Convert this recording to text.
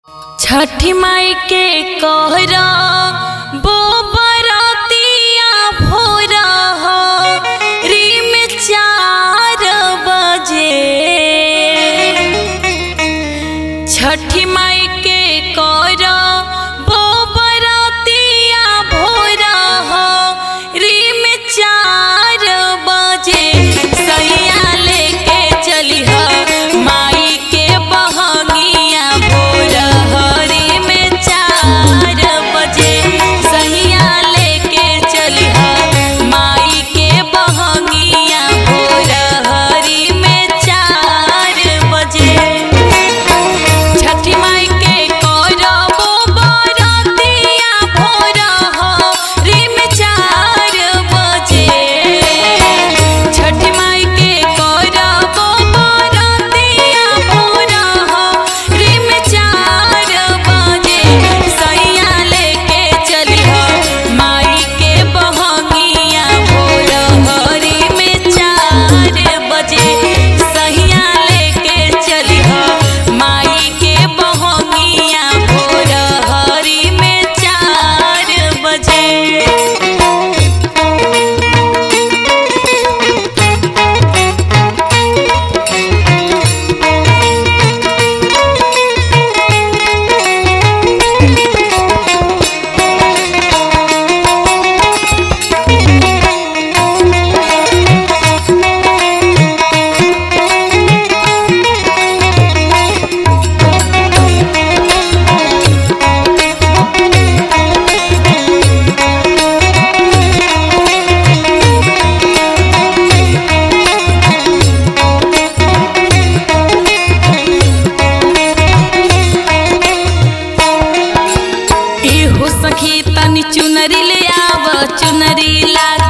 छठी माई के कहरा बो बरतिया भोरा हो रिम चार बजे छठी माई के कहरा बो बरतिया भोरा हो रिम चार बजे सैया लेके चली ह माई के बहंगिया भोर हरी में चार बजे सैया लेके चली ह माई के बहंगिया भोर हरी में चार बजे छठी माई के करबो बरतिया भोर हरिम चार बजे छठी माई के करबो बरतिया भोर हरिम चार बजे सैया लेके चली माई के बहंगिया भोर हरिम चार बजे सैया लेके चली माई के बहंगिया भोर हरी में चार बजे एहो सखी तनी चुनरी ले आव चुनरी लाग